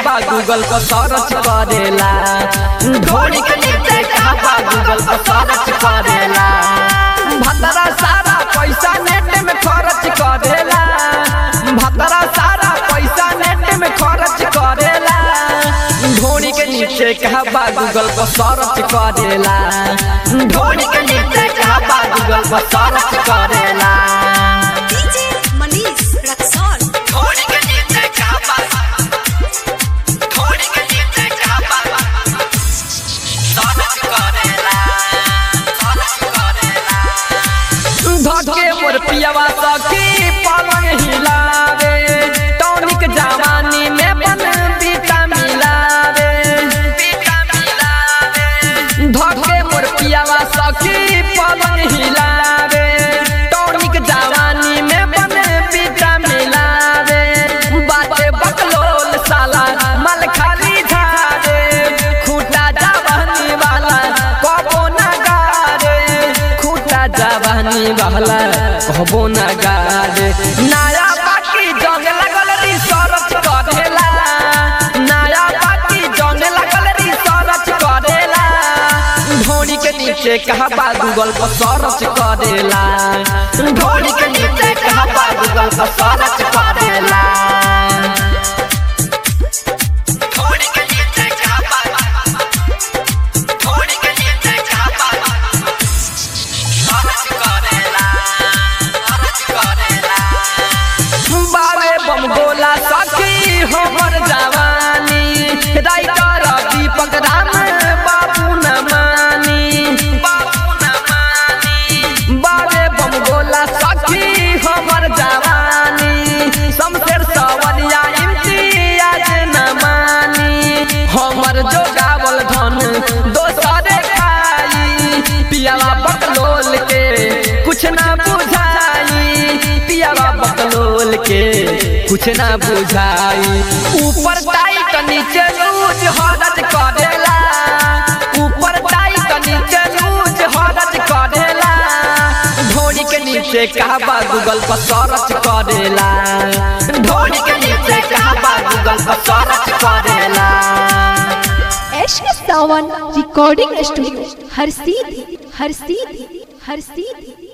कहबा गूगल पर सर्च करेला ढोरी के नीचे कहबा गूगल पर सर्च करेला भतरा सारा पैसा नेट में खर्च करेला भतरा सारा पैसा नेट में खर्च करेला ढोरी के नीचे कहबा गूगल पर सर्च करेला ढोरी के नीचे कहबा गूगल पर सर्च करेला DJ Manish Raxol. ढोरी के नीचे कहबा ढोरी के नीचे कहबा सर्च करेला सर्च करेला धके मोर पियावा सखी पलंग हिलावे टॉनिक जवानी में बन बीता मिलावे बीता मिलावे धके मोर पियावा सखी पलंग हिलावे टॉनिक जवानी में बन बीता मिलावे बाटे बकलोल साला मल खाली झारे खूटा जवानी वाला कबो ना गारे खूटा जवानी वाला कहबो ना गारे नया बाकी जंग लगल रिसर्च करेला नया बाकी जंग लगल रिसर्च करेला ढोरी के नीचे कहबा गूगल पर सर्च करेला ढोरी के नीचे कहबा गूगल पर सर्च करेला ढोरी के नीचे कहबा ढोरी के नीचे कहबा सर्च करेला सर्च करेला बारे बम गोला सखी हमर जवानी राइटर दीपक राम बाबू न मानी बाबू न मानी बारे बम गोला सखी हमर जवानी शमशेर सवरिया इम्तियाज न मानी हमर जो गावल धन दोसरे खाई पियावा बकलोल के कुछ ना बुझाई पियावा बकलोल के कुछ ना बुझाई ऊपर टाइट नीचे लूज हरज करेला ऊपर टाइट नीचे लूज हरज करेला ढोरी के नीचे कहबा गूगल पर सर्च करेला ढोरी के नीचे कहबा गूगल पर सर्च करेला एश सावन रिकॉर्डिंग स्टूडियो हर सीधी हर सीधी हर सीधी